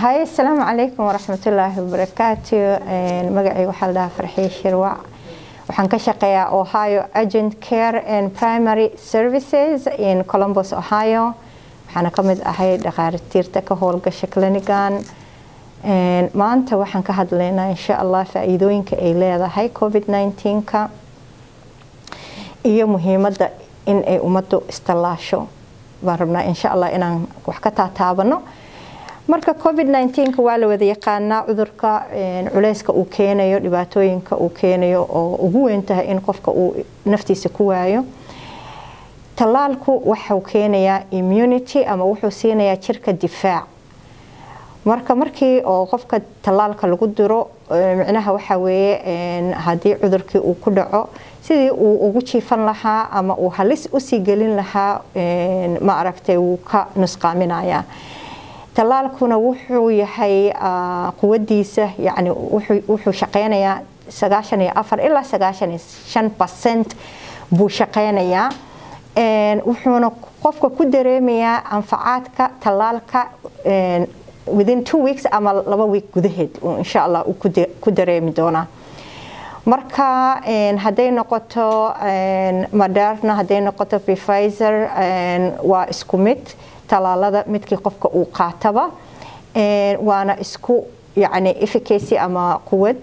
hay asalaamu calaykum waraxmatullaahi wabarakaatu magacayga waxaa la dhahaa farxiye shirwac waxaan ka shaqeeyaa ohio agent care and primary services in columbus ohio waxaana ka mid ahay dhakhaatiirta ka howlgasha clinigan maanta waxaan ka hadlaynaa insha allah faa-iidooyinka ay leedahay covid 19ka iyo muhiimadda in ay ummaddu istallaasho baan rabnaa insha allah inaan wax ka taataabano marka covid 19ka waa la wada yaqaanaa cudurka culeyska uu keenayo dhibaatooyinka uu keenayo oo ugu weyn tahay in qofka uu naftiisa ku waayo tallaalku waxuu keenayaa immunity ama wuxuu siinayaa jirka difaac marka markii oo qofka tallaalka lagu diro micnaha waxaa weeye haddii cudurkii uu ku dhaco sidii uu ugu jiifan lahaa ama uu halis usii gelin lahaa ma aragtay wuu ka nusqaaminayaa tallaalkuna wuxuu yahay quwadiisa yani wuxuu shaqeynayaa sagaashan iyo afar ilaa sagaashan iyo shan percent buu shaqeynayaa wuxuuna qofka ku dareemayaa anfacaadka tallaalka within two weeks ama laba week gudaheed insha allah uu ku dareemi doonaa marka hadday noqoto moderna hadday noqoto pfizer waa isku mid talaalada midkii qofka uu qaataba waana isku yani efficacy ama quwad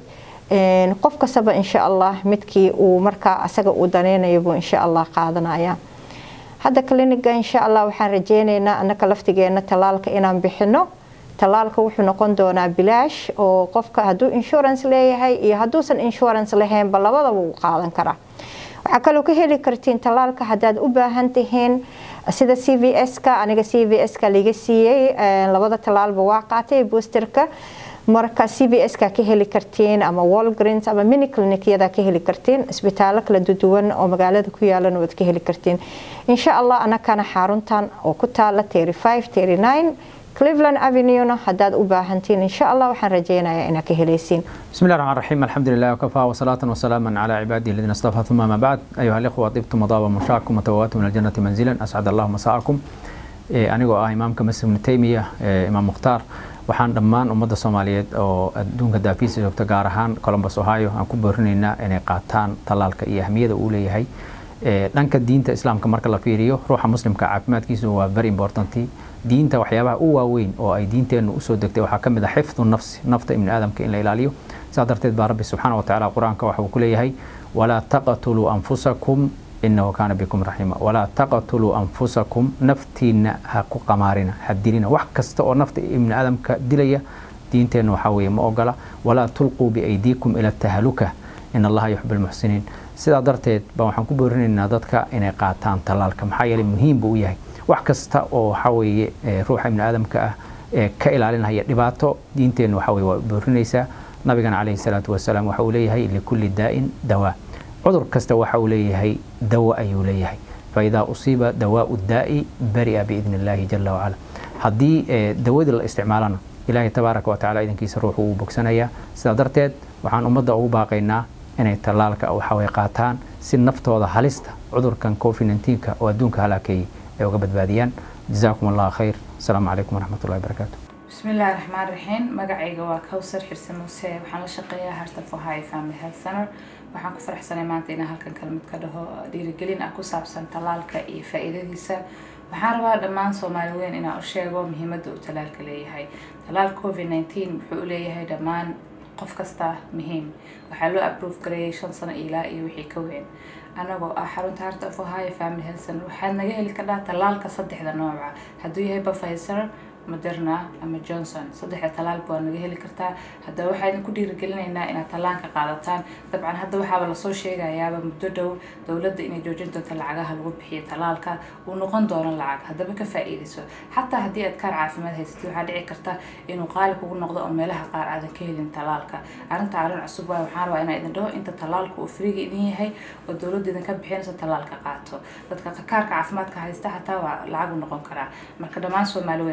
qof kastaba insha allah midkii uu markaa asaga uu daneynayo buu insha allah qaadanaya hadda cliniga insha allah waxaan rajeyneynaa annaka laftigeena tallaalka inaan bixino tallaalka wuxuu noqon doonaa bilaash oo qofka hadduu insurance leeyahay iyo hadduusan insurance lahaynba labadaba wuu qaadan karaa waxaa kaloo ka heli kartiin tallaalka haddaad u baahan tihiin sida c v s-ka aniga c v s-ka liga siiyey labada tallaalba waa qaatay boosterka marka c v s-ka ka heli kartiin ama walgreens ama mini clinicyada ka heli kartiin isbitaallo kala duwan oo magaalada ku yaalana waad ka heli kartiin insha allah anakana xaruntan oo ku taala terry five terry nine cleveland avenuena haddaad u baahantiin insha allah waxaan rajeynayaa inaad ka helaysiin بسم الله الرحمن الرحيم الحمد لله وكفى وصلاة وسلاما على عباده الذين اصطفى ثم ما بعد أيها الإخوة طبتم مضاب مشاعكم وتواتم من الجنة منزلا أسعد الله مساءكم anigoo ah imaamka masjid ibnu taymiya imaam mukhtaar waxaan dhammaan ummadda soomaaliyeed oo adduunka daafiisa joogta gaar ahaan columbus ohio aan ku boorinaynaa inay qaataan tallaalka iyo ahmiyada uu leeyahay dhanka diinta islaamka marka la fiiriyo ruuxa muslimka caafimaadkiisu waa very important diinta waxyaabaha u waaweyn oo ay diinteennu usoo degtay waxaa ka mid ah xifdu nafsi nafta ibni aadamka in la ilaaliyo saa darteed baa rabbi subxaana wa tacaala qur-aanka waxa uu ku leeyahay walaa taqtuluu anfusakum inahu kaana bikum raxiima walaa taqtuluu anfusakum naftiina ha ku qamaarina ha dilina wax kasta oo nafta ibni aadamka dilaya diinteenna waxaa weeye ma ogola walaa tulquu biaydiikum ila tahaluka in allaha yuxib almuxsiniin sidaa darteed baa waxaan ku boorinaynaa dadka inay qaataan tallaalka maxaa yeeley muhiim buu u yahay wax kasta oo waxaa weeye ruuxa ibni aadamka ah ee ka ilaalinaya dhibaato diinteenna waxaa weye waa boorinaysaa nabigana calayhi salaatu wasalaam waxa uu leeyahay likulli daa'in dawaa cudur kasta waxa uu leeyahay dawo ayuu leeyahay faidaa usiiba dawaau daa'i bari'a biidni illaahi jala wacala haddii dawadii la isticmaalana ilaahay tabaaraka watacaala idankiisa ruuxu uu bogsanayaa sidaa darteed waxaan ummadda ugu baaqaynaa inay tallaalka waxaway qaataan si naftooda halista cudurkan covid 19ka oo adduunka halaakeeyey ay uga badbaadiyaan jazaakum allah khayr asalaamu calaykum waraxmat ullahi wabarakaatu بسم الله الرحمن الرحيم magacayga waa kowsar xirse muuse waxaan la shaqeeyaa hartaf ohio family health center waxaan ku faraxsanay maanta inaan halkan kalmid ka dhaho dhiirigelin ah ku saabsan tallaalka iyo faa-iidadiisa waxaan rabaa dhammaan soomaali weyn inaan u sheego muhiimadda uu tallaalka leeyahay tallaal covid 19 wuxuu u leeyahay dhammaan qof kasta muhiim waxaa loo aprove gareeyay shan sano ilaa iyo wixii ka weyn anagoo ah xarunta heart of ohio family health center waxaad naga heli kardhaa tallaalka saddexda nooca hadduu yahay pfizer moderna ama johnson saddexda tallaalba waa naga heli kartaa haddaba waxaa idinku dhiirigelinaynaa inaad tallaanka qaadataan dabcan hadda waxaaba lasoo sheegayaaba muddo dhow dowladda inay joojin doonto lacagaha lagu bixiyo tallaalka uu noqon doono lacag haddaba ka faa-iidayso xataa haddii aad kaar caafimaad haysatid waxaa dhici karta inuu qaali kugu noqdo oo meelaha qaar aadan ka helin tallaalka arrinta arrin cusub waay waxaan rabaa inaa idin dhaho inta tallaalka uu friga idin yahay oo dowladda idinka bixinayso tallaalka qaato dadka kaarka caafimaadka haysta xataa waa lacag u noqon karaa marka dhammaan soomaali weyn waxaa idin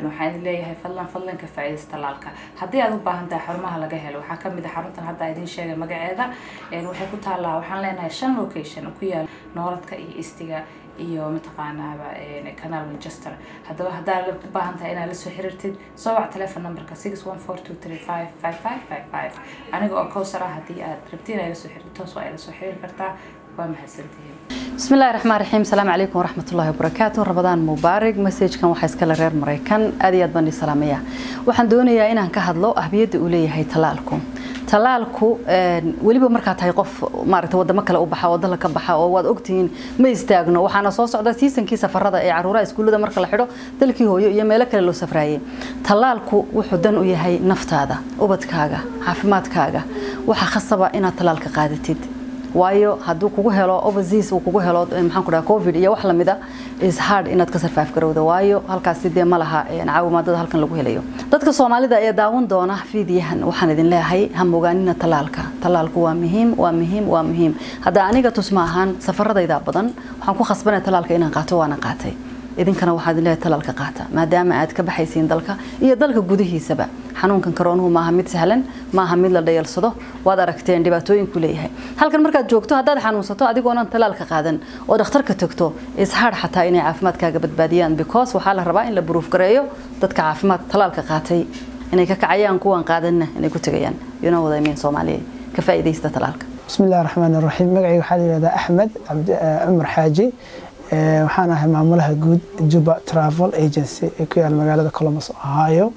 leeyahay fadlan fadlan ka faa'iidaysta talaalka haddii aad u baahan tahay xarumaha laga helo waxaa kamid ah xaruntan hadda idin sheegay magaceeda waxay ku taallaa waxaan leenahay shan location ku yaal nooladka iyo istiga iyo mataqaanaaba canal manchester haddaba haddaa u baahan tahay inaad lasoo xiriirtid soo wac telefon numberka six one four two three five five five five five aniga oo kowsar ah haddii aad rabtiin ay lasoo xiriir toos waa ay lasoo xiriiri kartaa waa mahadsantihiin بسم الله الرحمن الرحيم السلام عليكم ورحمة الله وبركاته رمضان مبارك مسج كان waxaa iska la reer Mareykan aad iyo aad baan salaamaya waxaan doonayaa inaan ka hadlo ahbiyada uu leeyahay talaalku talaalku weliba markaa tahay qof maaragtay wadamo kale u baxa wadada ka baxa oo waad ogtihiin ma istaagno waxaana soo socda seasonkii safarada ee caruuraha iskuullada marka la xidho dalkii hooyo iyo meelo kale loo safraayay talaalku wuxuu dan u yahay naftaada ubadkaaga caafimaadkaaga waxaa khasaba inaad talaalka qaadatid waayo hadduu kugu helo overseas uu kugu helo maxaan ku dhaha covid iyo wax lamida is hard inaad ka survive garowda waayo halkaasi dee ma laha caawimaadada halkan lagu helayo dadka soomaalida ee daawan doona fiidiyahan waxaan idin leeyahay ha mogaanina talaalka talaalku waa muhiim waa muhiim waa muhiim hadda aniga tusma ahaan safaradayda badan waxaan ku khasbanaya talaalka inaan qaato waana qaatay idinkana waxaad leeyahay talaalka qaata maadaama aad ka baxaysiin dalka iyo dalka gudihiisaba xanuunkan karoonuhu maaha mid sahlan maaha mid la dhayalsado waad aragteen dhibaatooyinku leeyahay halkan markaad joogto haddaad xanuunsato adigoonan talaalka qaadan oo dhakhtarka tagto ishaadh xataa inay caafimaadkaaga badbaadiyaan because waxaa la rabaa in la buruuf gareeyo dadka caafimaad talaalka qaatay inay ka kacayaan kuwan qaadanna inay ku tegayaan yuna wadamiin soomaaliya ka faa'iidaysta talaalka بسم الله الرحمن الرحيم مقعي waxaa la yiraahdaa Axmed Cabdi Umar Xaaji waxaan ahay maamulaha guud Juba Travel Agency ee ku yaal magaalada Columbus Ohio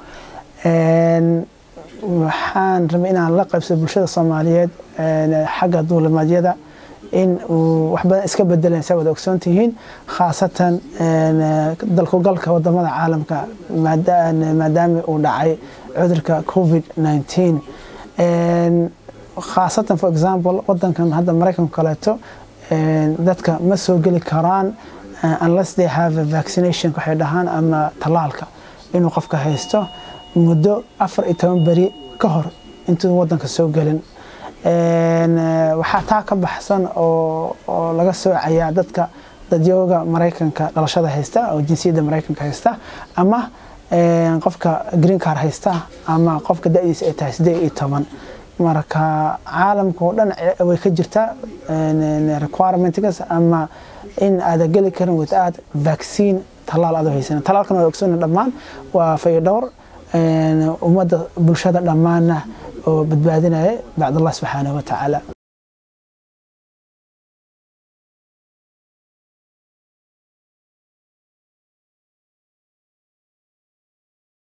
waxaan rabay inaan la qaybsado bulshada Soomaaliyeed xagga duulimaadyada in uu wax badan iska bedeleen sa wada ogsoon tihiin khaasatan dalku galka wadamada caalamka maadaama uu dhacay cudurka covid 19 khaasatan for example wadankan hadda maraykanka kaleeto dadka ma soo geli karaan unless they have a vaccination waxay dhahaan ama talaalka inuu qofka haysto muddo afar iyo toban beri ka hor intuu wadanka soo gelin waxaa taa ka baxsan oo oo laga soocayaa dadka dadyooga maraykanka dhalashada haysta oo jinsiyadda maraykanka haysta ama qofka green car haysta ama qofka da-diisa ay tahay siddeed iyo toban marka caalamka oo dhan way ka jirtaa requirementgas ama in aada geli karin without vaccine talaal aad haysan talaalkan waa ogsoona dhammaan waa fayodhowr ummadda bulshada dhammaanna oo badbaadinaya bacd allah subxaanahu wa tacaala